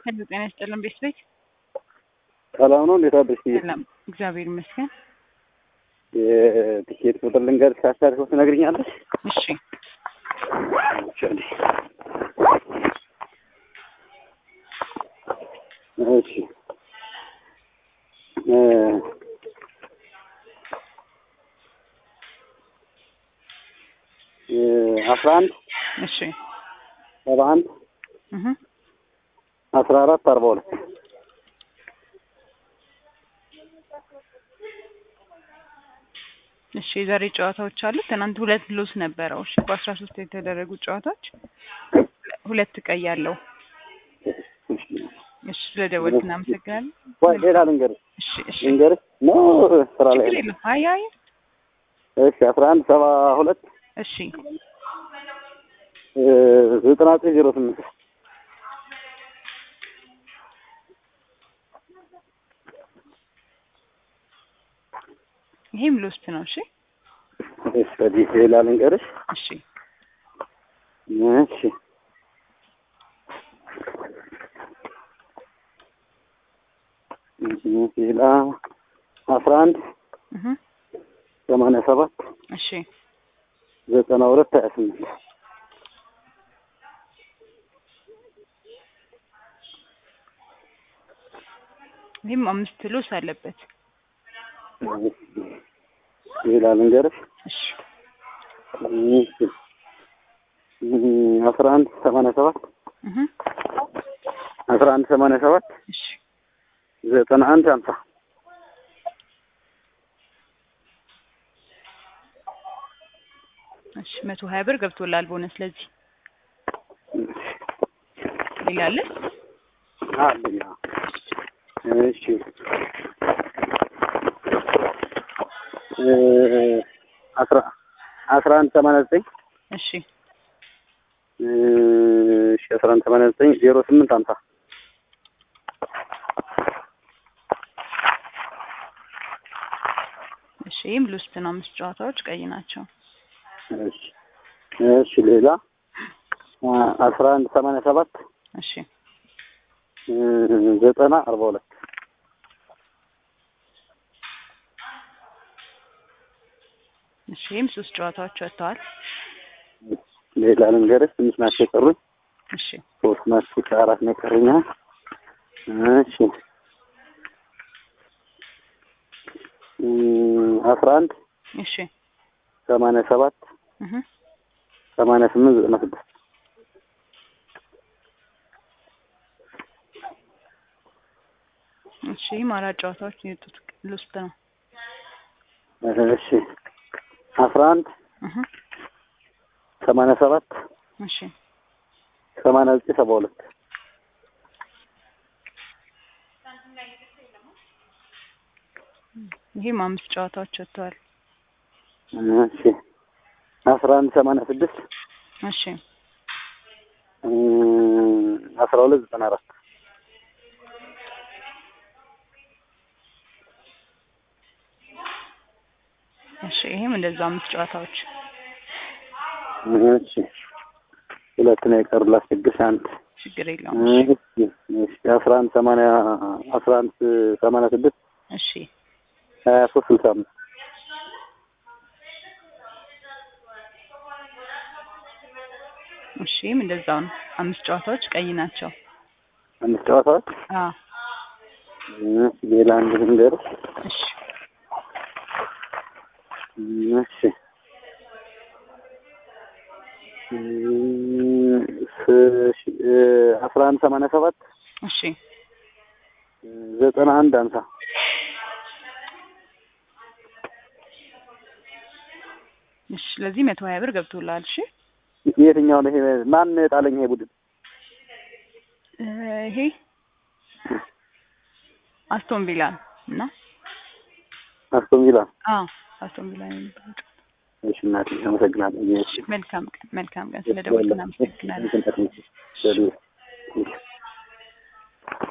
ሄሎ ጤና ይስጥልን ቤት ቤት ሰላም ነው። እንዴት አደርሽ? ሰላም እግዚአብሔር ይመስገን። የትኬት ቁጥር ልንገርሽ፣ አሻርሽ ትነግሪኛለሽ? እሺ እሺ እ እ አስራ አንድ እሺ ሰባ አንድ እህ አስራ አራት አርባ ሁለት እሺ የዛሬ ጨዋታዎች አሉ። ትናንት ሁለት ሎስ ነበረው። እሺ በአስራ ሶስት የተደረጉ ጨዋታዎች ሁለት ቀይ ያለው። እሺ ስለደወልክ እናመሰግናለን። ወይ ሌላ ልንገርሽ እሺ እሺ ልንገርሽ ነው ስራ ላይ ችግር ነው። የለም። አይ አይ እሺ አስራ አንድ ሰባ ሁለት እሺ እ ዘጠና ዘጠኝ ዜሮ ስምንት ይሄም ሎስት ነው። እሺ እሺ ወዲህ ሌላ ልንገርሽ እሺ እሺ ሌላ አስራ አንድ እህ ሰማንያ ሰባት እሺ ዘጠና ሁለት ሀያ ስምንት ይሄም አምስት ሎስ አለበት። ሌላ ልንገርሽ እሺ እሺ አስራ አንድ ሰማንያ ሰባት እህ አስራ አንድ ሰማንያ ሰባት እሺ ዘጠና አንድ ሀምሳ እሺ መቶ ሀያ ብር ገብቶላል ቦነስ። ለዚህ ሌላ አለ? አለኝ እሺ እ አስራ አስራ አንድ ሰማንያ ዘጠኝ እሺ እሺ አስራ አንድ ሰማንያ ዘጠኝ ዜሮ ስምንት ሀምሳ እሺ ይህም ሎስት ነው። አምስት ጨዋታዎች ቀይ ናቸው። እሺ እሺ ሌላ አ- አስራ አንድ ሰማንያ ሰባት እሺ እ ዘጠና አርባ ሁለት እሺ ይህም ሶስት ጨዋታዎች ወጥተዋል። ሌላ ልንገርሽ ትንሽ ናቸው የቀሩኝ እሺ ሶስት ናቸው ከአራት ነው የቀሩኝ እሺ እ አስራ አንድ እሺ ሰማንያ ሰባት እህ ሰማንያ ስምንት ዘጠና ስድስት እሺ ይህም አራት ጨዋታዎች ነው የወጡት ሎስት ነው። እሺ አስራ አንድ እህ ሰማንያ ሰባት እሺ ሰማንያ ዘጠኝ ሰባ ሁለት ይህም አምስት ጨዋታዎች ወጥተዋል። እሺ አስራ አንድ ሰማንያ ስድስት እሺ እ አስራ ሁለት ዘጠና አራት እሺ ይህም እንደዛ አምስት ጨዋታዎች እሺ ሁለት ነው የቀሩ ላስቸግርሽ አንድ ችግር የለውም። እሺ እሺ አስራ አንድ ሰማንያ አስራ አንድ ሰማንያ ስድስት እሺ ሀያ ሶስት ስልሳ አምስት እሺ ይህም እንደዛው ነው። አምስት ጨዋታዎች ቀይ ናቸው። አምስት ጨዋታዎች አዎ እሺ ሌላ አንድ ልንገርሽ እሺ እሺ እ ስ- ሺ- እ አስራ አንድ ሰማንያ ሰባት እሺ ዘጠና አንድ ሀምሳ እሺ ስለዚህ መቶ ሀያ ብር ገብቶልሃል። እሺ የትኛው ነው ይሄ? ማን ጣለኝ ይሄ ቡድን? እ ይሄ አስቶን ቪላ እና አስቶን ቪላ። አዎ አስቶን ቪላ ነው የሚባለው። እሺ እናቴ አመሰግናለሁ። እሺ መልካም ቀን መልካም ቀን። ስለደወልክ እናመሰግናለን። እሺ